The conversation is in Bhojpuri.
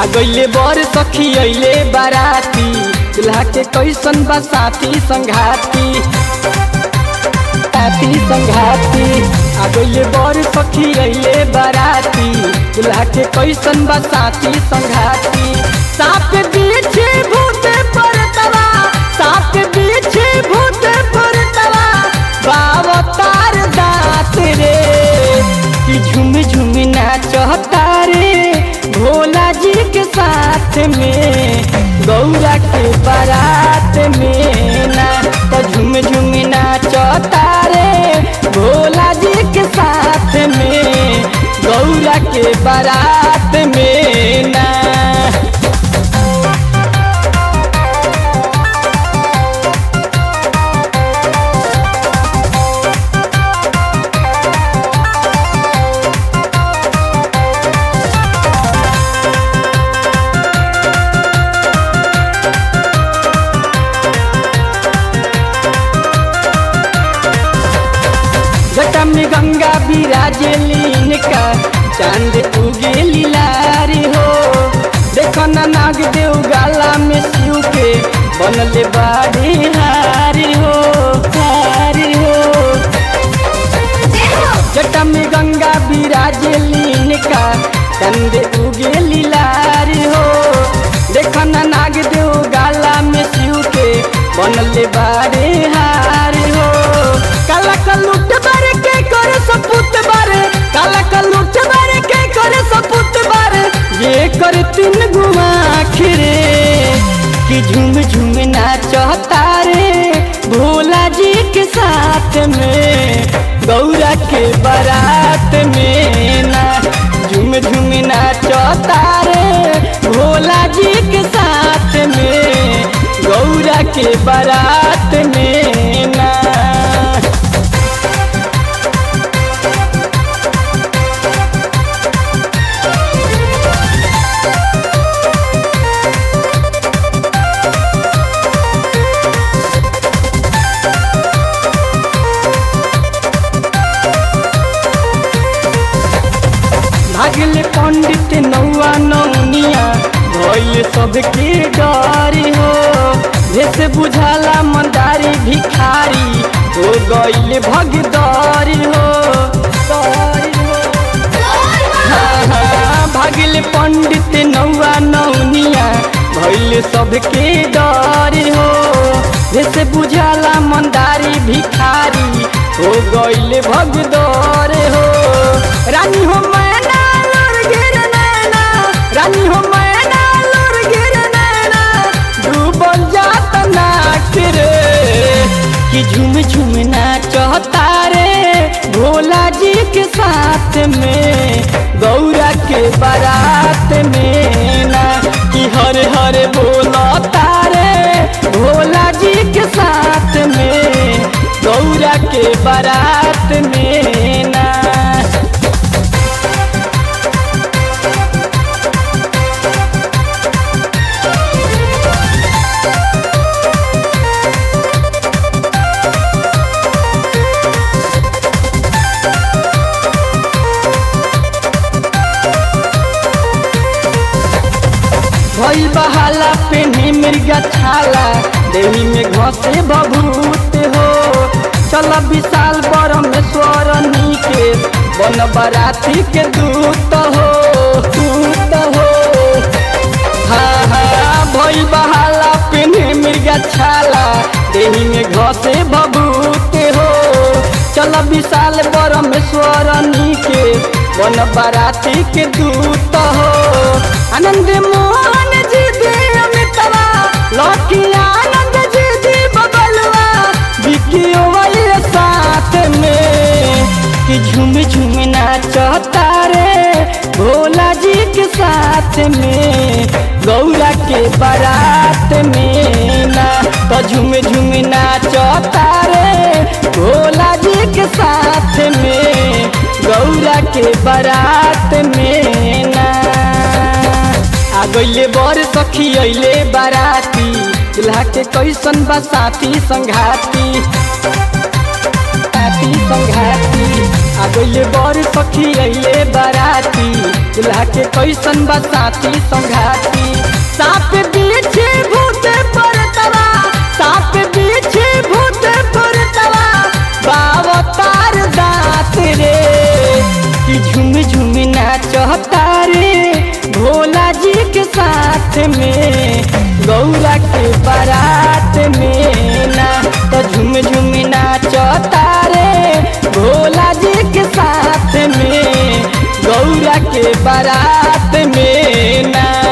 गईले बर सखी अइले बाराती दुल्हा के कैसन बा साथी संघाती साथी संघाती आ गईले बर सखी अइले बाराती दुल्हा के कैसन बा साथी संघाती साप पीछे भूत परतवा साप पीछे भूत परतवा बावतार दात रे कि झुम झुम नाचता रे भोला जी के साथ में गौरा के बारात में ना तो झुम झुम नाचता रे भोला जी के साथ में गौरा के बारात में ना जटा में गंगा विराजेलीन का चांद उगेली लारी हो देखो ना नाग देव गाला में शिव के बनले बाड़ी हारी हो हारी हो जटा में गंगा विराजेलीन का चांद उगेली लारी हो देखो ना नाग देव गाला में शिव के बनले बाड़ी हारी हो काला कलुट बारे के करे सपूत बारे काला कलुट बारे के करे सपूत बारे ये कर तीन गुमा खिरे कि झूम झूम नाचता रे भोला जी के साथ में गौरा के बारात में ना झूम झूम नाचता रे भोला जी के साथ में गौरा के बारात में ना भागल पंडित नौआ नौनिया भइल सबके डरी हो जैसे बुझाला मंदारी भिखारी हो गइल भगदरी हो दरी हो हाँ, हाँ, भागल पंडित नौआ नौनिया भइल सबके डरी हो जैसे बुझाला मंदारी भिखारी हो गइल भगदर हो रानी हो मैना लोर गिर नैना रानी हो मैना लोर गिर नैना डूबल जात नाक रे कि झुम झुम नाचता रे भोला जी के साथ में गौरा के बारात में ना कि हर हर बोलता रे भोला जी के साथ में गौरा के बारात में ना भई बहाला पेन्ही मृगा छाला देवी में घसे बभूत हो चल विशाल परमेश्वर नीके बन बराती के दूत हो दूत हो हाँ हाँ भई बहाला पेन्ही मृगा छाला देवी में घसे बभूत हो चल विशाल परमेश्वर नीके बन बराती के दूत हो आनंद मोहन जी दे अमितवा लौकी आनंद जी दी बबलवा बिकियो वाले साथ में कि झूम झूम नाचता रे भोला जी के साथ में गौरा के बारात में ना तो झूम झूम नाचता रे भोला जी के साथ में गौरा के बारात में ना आ गइले बर सखी अइले बाराती दुल्हा के कैसन बा साथी संघाती साथी संघाती आ गइले बर सखी अइले बाराती दुल्हा के कैसन बा साथी संघाती साप पीछे भूत परतवा साप पीछे भूत परतवा बावतार दांत रे कि झुम झुम नाचता रे भोला जी के साथ में गौरा के बारात में ना तो झुम झुम नाचता रे भोला जी के साथ में गौरा के बारात में ना